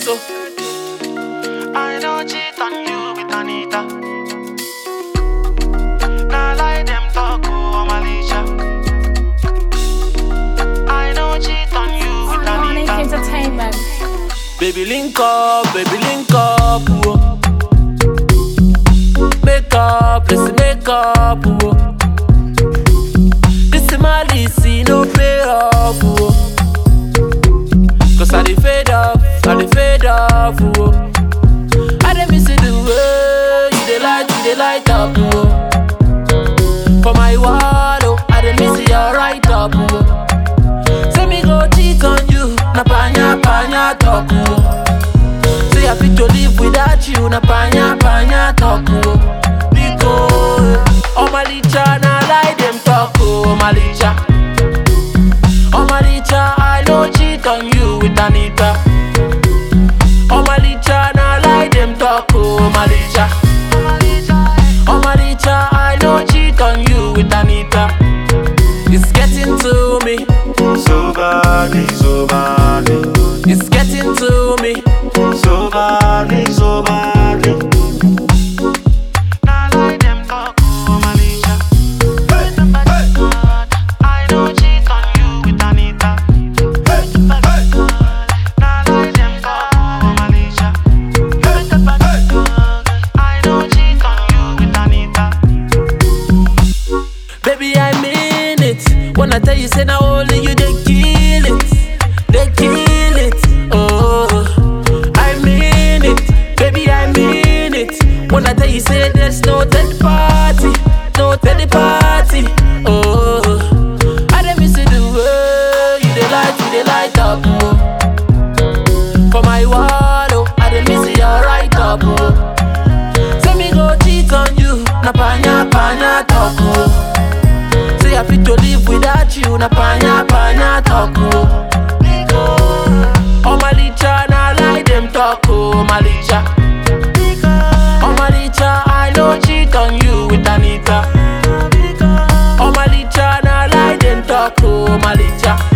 so. I don't cheat on you with Anita. Nah lie them talk oh Malisha. I don't cheat on you with Sonic Anita. Entertainment. Baby link up, baby link up, whoa. Make up, let's make up, whoa. This is my list, no pay off, whoa. Cause I dey fade off, I dey fade off, whoa. I dey miss it the way you dey light, you dey light up, whoa. For my wall, oh, I dey miss your right up, whoa. Say me go cheat on you, na panya panya talk oh. Say I fit to live without you, na panya panya talk oh. Because oh my licha na lie them talk oh my licha. Oh my licha, I no cheat on you with Anita. Oh my licha na lie them talk oh my licha. Oh my licha, I no cheat on you with Anita. It's getting to me. So body, so body, It's getting to me. so body, so body. Nah lie them talk oh Malisha. I don't cheat on you with Anita. Nah lie them talk oh Malisha. I don't cheat on you with Anita. Baby, I mean it. When I tell you, say now only you they kill it. They kill it. Oh, I mean it. Baby, I mean it. When I tell you, say there's no third party. No third party. Oh, I don't miss it the way you they light, you they light up. Oh. For my wall, oh, I don't miss your right up. Oh. Say me go cheat on you, na panya panya talk oh. Say I fit to live without you, na panya panya talk oh. Oh my licha, na lie them talk oh my licha. Oh my licha, I no cheat on you with Anita. Oh my licha, na lie them talk oh my licha.